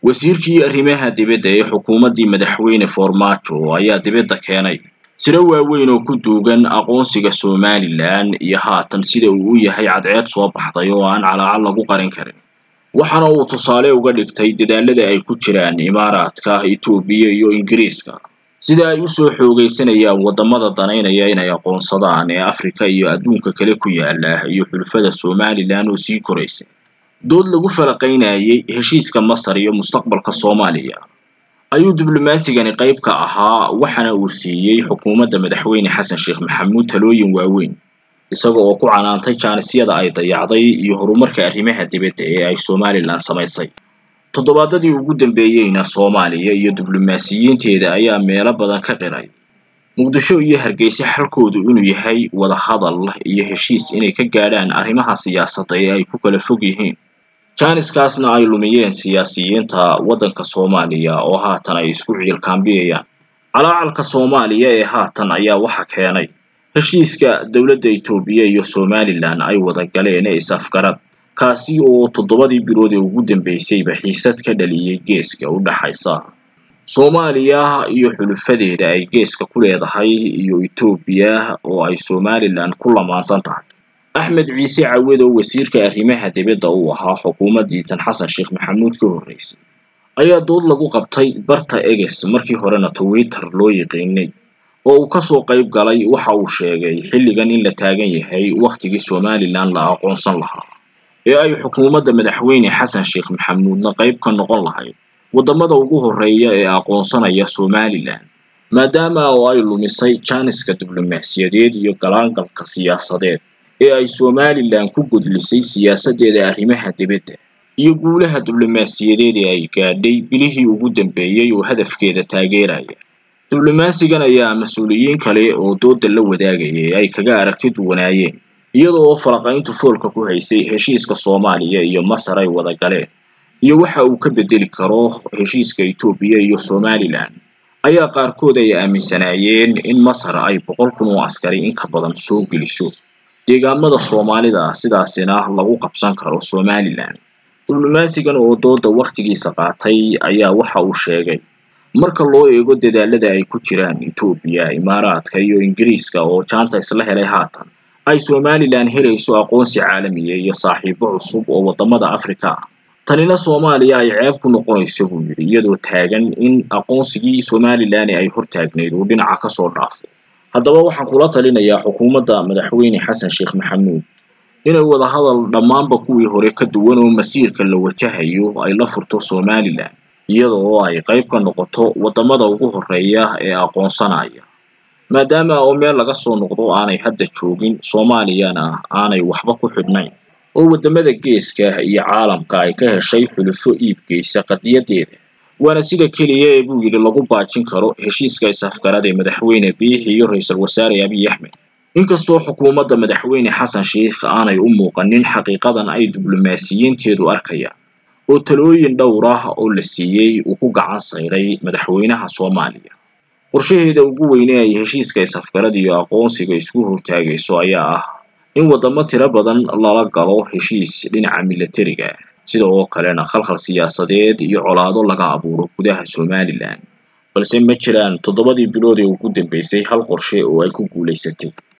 wasiirkii arrimaha dibadda ee xukuumaddii madaxweyne Farmaajo ayaa dibadda keenay siro waaweyn oo ku duugan aqoonsiga Somalilan iyo haatan sida uu u yahay cadceed soo baxday oo aan calaacal lagu qarin karin waxaana uu tusaale uga dhigtay dadaalada ay ku jiraan imaaraadka Itoobiya iyo Ingiriiska sida ay u soo xoogaysanayaan waddamada danaynaya inay aqoonsadaan ee Afrika iyo adduunka kale ku yaala iyo xulafada Somalilan oo sii koraysa dood lagu falaqaynayay heshiiska Masar iyo mustaqbalka Soomaaliya ayuu diblomaasigan qayb ka ahaa waxaana uu siiyey xukuumadda madaxweyne Xasan Sheekh Maxamuud talooyin waaweyn isaga oo ku canaantay jaanisyada ay dayacday iyo horumarka arrimaha dibadda ee ay Somalilan samaysay toddobaadadii ugu dambeeyeyna Soomaaliya iyo diblomaasiyiinteeda ayaa meelo badan ka qiray muqdisho iyo hargeysa xalkoodu inuu yahay wada hadal iyo heshiis inay ka gaadhaan arrimaha siyaasadda ee ay ku kala fog yihiin jaaniskaasna ay lumiyeen siyaasiyiinta waddanka Soomaaliya oo haatan ay isku ciilkaambiyayaan calaacalka Soomaaliya ee haatan ayaa waxa keenay heshiiska dowladda Itoobiya iyo Somalilan ay wada galeen ee is-afgarad kaasi oo toddobadii bilood ee ugu dambeysayba xiisad ka dhaliyay geeska u dhaxaysa Soomaaliya iyo xulufadeeda ay geeska ku leedahay iyo Itoobiya oo ay Somalilan ku lamaansan tahay Axmed Ciise Cawed oo wasiirka arrimaha dibadda u ahaa xukuumaddii tan Xasan Sheekh Maxamuud ka horreysay ayaa dood lagu qabtay barta Eges markii horena Twitter loo yiqiinay oo uu kasoo qayb galay waxa uu sheegay xilligan in la taagan yahay wakhtigii Somalilan la aqoonsan lahaa ee ay xukuumadda madaxweyne Xasan Sheekh Maxamuudna qayb ka noqon lahayd waddamada ugu horreeya ee aqoonsanaya Somalilan maadaama oo ay lumisay jaaniska diblomaasiyadeed iyo galaangalka siyaasadeed ee ay Somalilan ku gudlisay siyaasaddeeda arrimaha dibadda iyo guulaha diblomaasiyadeed ee ay gaadhay bilihii ugu dambeeyay oo hadafkeeda taageeraya diblomaasigan ayaa mas-uuliyiin kale oo dooda la wadaagayay ay kaga aragti duwanaayeen iyada oo falaqayntu foolka ku haysay heshiiska Soomaaliya iyo Masar ay wada galeen iyo waxa uu ka bedeli karo heshiiska Itoobiya iyo Somalilan ayaa qaarkood ay aaminsanaayeen in Masar ay boqol kun oo askari in ka badan soo geliso deegaamada Soomaalida sidaasina lagu qabsan karo Somalilan diblomaasigan oo dooda wakhtigiisa qaatay ayaa waxa uu sheegay marka loo eego dadaalada ay ku jiraan Itoobiya Imaaraadka iyo Ingiriiska oo jaanta isla helay haatan ay Somalilan helayso aqoonsi caalamiya iyo saaxiibo cusub oo waddamada Afrika ah tanina Soomaaliya ay ceeb ku noqonayso buu yidhi iyadoo taagan in aqoonsigii Somalilan ay hortaagnayd uu dhinaca ka soo dhaafay haddaba waxaan kula talinayaa xukuumadda madaxweyne Xasan Sheekh Maxamuud inay wada hadal dhammaanba kuwii hore ka duwan oo masiirka la wajahayo ay la furto Somalilan iyada oo ay qayb ka noqoto waddamada ugu horreeya ee aqoonsanaya maadaama oo meel laga soo noqdo aanay hadda joogin Soomaaliyana aanay waxba ku xidhnayn oo waddamada geeska iyo caalamka ay ka heshay xulufo iibgeysa qadiyadeeda waana sida keliya ee buu yidhi lagu baajin karo heshiiska is-afgarad ee madaxweyne Biixi iyo ra'iisul wasaare Abiy Axmed inkastoo xukuumadda madaxweyne Xasan Sheekh aanay u muuqanin xaqiiqadan ay diblomaasiyiinteedu arkayaan oo talooyin dhowr ah oo la siiyey uu ku gacan sayray madaxweynaha Soomaaliya qorshaheeda ugu weyn ee ay heshiiska is-afgarad iyo aqoonsiga isku hortaagayso ayaa ah in waddamo tiro badan lala galo heshiis dhinaca militariga sida oo kalena khalkhal siyaasadeed iyo colaado laga abuuro gudaha Somalilan balse ma jiraan toddobadii bilood ee ugu dambeysay hal qorshe oo ay ku guulaysatay